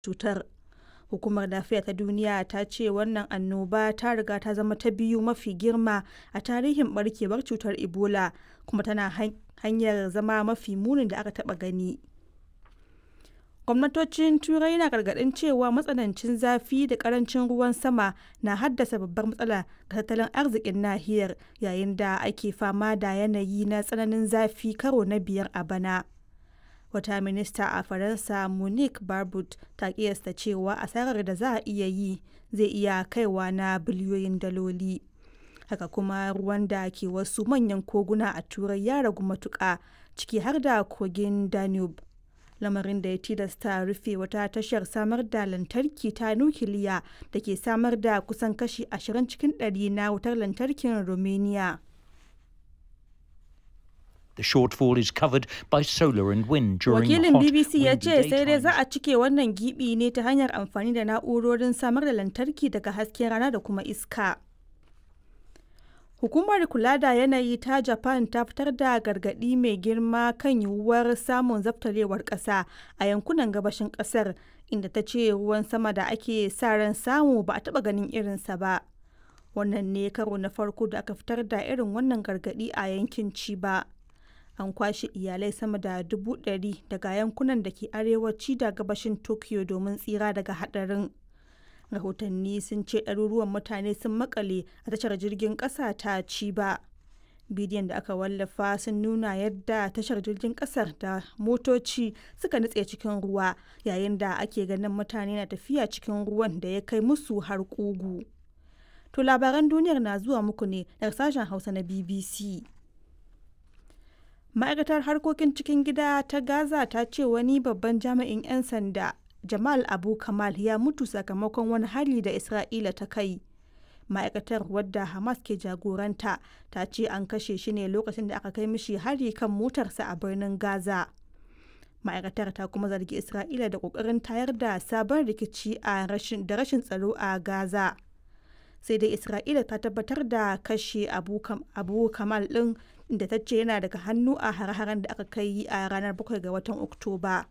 cutar. Hukumar Lafiya ta Duniya ta ce wannan annoba ta riga ta zama ta biyu mafi girma a tarihin barkewar cutar Ebola kuma tana hanyar zama mafi munin da aka taɓa gani. Gwamnatocin Turai na gargaɗin cewa matsanancin zafi da ƙarancin ruwan sama na haddasa babbar matsala ga tattalin arzikin nahiyar yayin da ake fama da yanayi na tsananin zafi karo na biyar a bana. Wata minista a Faransa Monique Barbude ta kiyasta cewa asarar da za a iya yi zai iya kaiwa na biliyoyin daloli. Haka kuma ruwan da ke wasu manyan koguna a Turai ya ragu matuƙa ciki har da kogin Danube. lamarin da ya tilasta rufe wata tashar samar da lantarki ta nukiliya da ke samar da kusan kashi 20 cikin ɗari na wutar lantarkin Romania. The shortfall is covered by solar and wind during Wakilin hot, BBC ya windy ce sai dai daytimes. za a cike wannan gibi ne ta hanyar amfani da na'urorin samar da lantarki daga hasken rana da kuma iska. Hukumar kula da yanayi ta Japan ta fitar da gargaɗi mai girma kan yiwuwar samun zaftarewar ƙasa a yankunan gabashin ƙasar inda ta ce ruwan sama da ake sa ran samu ba a taɓa ganin irinsa ba. Wannan ne karo na farko da aka fitar da irin wannan gargaɗi a yankin Chiba. An kwashe iyalai sama da dubu ɗari daga yankunan da ke arewaci da gabashin Tokyo domin tsira daga haɗarin. rahotanni sun ce ɗaruruwan mutane sun makale a tashar jirgin ƙasa ta Chiba. bidiyon da aka wallafa sun nuna yadda tashar jirgin ƙasar da motoci suka nutse cikin ruwa yayin da ake ganin mutane na tafiya cikin ruwan da ya kai musu har ƙugu. To labaran duniyar na zuwa muku ne daga sashen Hausa na BBC. Ma'aikatar harkokin cikin gida ta Gaza ta ce wani babban jami'in 'yan sanda Jamal Abu Kamal ya mutu sakamakon wani hari da Isra'ila ta kai. Ma'aikatar wadda Hamas ke jagoranta ta ce an kashe shi ne lokacin da aka kai mishi hari kan motarsa a birnin Gaza. Ma'aikatar ta kuma zargi Isra'ila da ƙoƙarin tayar da sabon rikici a rashin da rashin tsaro a Gaza. Sai dai Isra'ila ta tabbatar da kashe Abu, Kam, Abu Kamal ɗin da ta ce yana daga hannu a hare-haren da aka kai a ranar 7 ga watan Oktoba.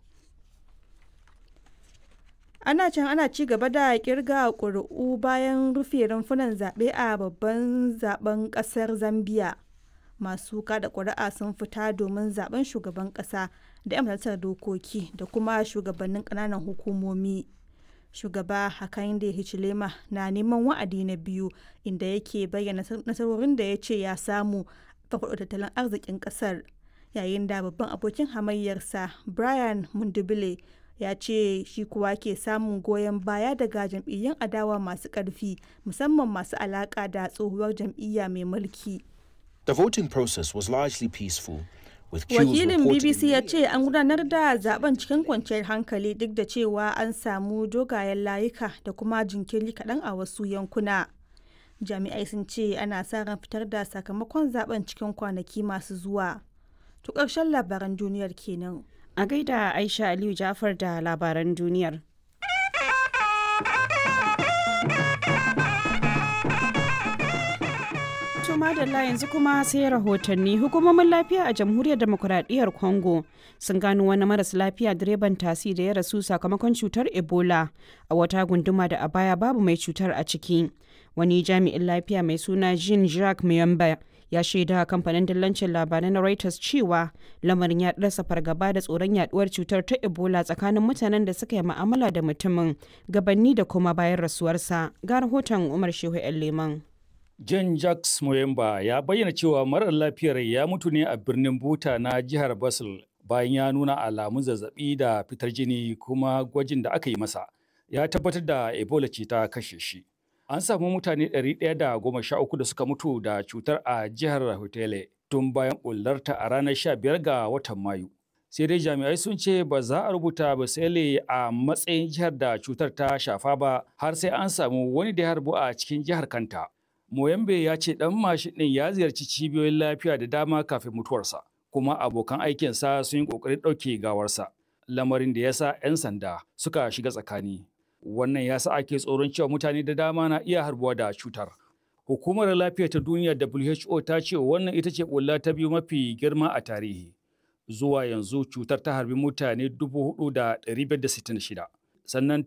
ana can ana ci gaba da kirga ƙuri'u bayan rufe rumfunan zaɓe a babban zaben ƙasar zambia masu kada ƙuri'a sun fita domin zaben shugaban ƙasa da 'yan majalisar dokoki da kuma shugabannin ƙananan hukumomi shugaba hakainde hichilema na neman wa'adi na biyu inda yake bayyana nasarorin da ya ce ya samu farfaɗo tattalin arzikin ƙasar yayin da babban abokin hamayyarsa brian mundubile ya ce shi kuwa ke samun goyon baya daga jam'iyyun adawa masu ƙarfi musamman masu alaƙa da tsohuwar jam'iyya mai mulki. The voting process was largely peaceful. With queues Wakilin reported BBC in ya the ce an gudanar da zaben cikin kwanciyar hankali duk da cewa an samu dogayen layuka da kuma jinkiri kaɗan a wasu yankuna. Jami'ai sun ce ana sa ran fitar da sakamakon zaben cikin kwanaki masu zuwa. To ƙarshen labaran duniyar kenan. A gaida Aisha Aliyu Jafar da labaran duniyar. To madalla yanzu kuma sai rahotanni hukumomin lafiya a jamhuriyar demokuraɗiyyar Congo sun gano wani maras lafiya direban tasi da ya rasu sakamakon cutar Ebola a wata gunduma da a baya babu mai cutar a ciki. Wani jami'in lafiya mai suna Jean Jacques Muyamba ya shaida kamfanin dillancin labarai na Reuters cewa lamarin ya rasa fargaba da tsoron yaduwar cutar ta Ebola tsakanin mutanen da suka yi ma'amala da mutumin gabanni da kuma bayan rasuwarsa. Ga rahoton Umar Shehu 'yan Leman. Jan Jacques Moyemba ya bayyana cewa marar lafiyar ya mutu ne a birnin Buta na jihar Basel bayan ya nuna alamun zazzabi da fitar jini kuma gwajin da aka yi masa ya tabbatar da Ebola ce ta kashe shi. An samu mutane 113 da suka mutu da cutar a jihar Hotele tun bayan bullarta a ranar 15 ga watan Mayu. Sai dai jami'ai sun ce ba za a rubuta Basele a matsayin jihar da cutar ta shafa ba har sai an samu wani da ya harbu a cikin jihar kanta. Moyambe ya ce ɗan mashin ɗin ya ziyarci cibiyoyin lafiya da dama kafin mutuwarsa, kuma abokan aikinsa sun yi ƙoƙarin ɗauke gawarsa, lamarin da ya sa 'yan sanda suka shiga tsakani. Wannan ya sa ake tsoron cewa mutane da dama na iya harbuwa da cutar. Hukumar lafiya ta duniya WHO ta ce wannan ita ce ƙulla ta biyu mafi girma a tarihi. Zuwa yanzu cutar ta harbi mutane 4,566. Sannan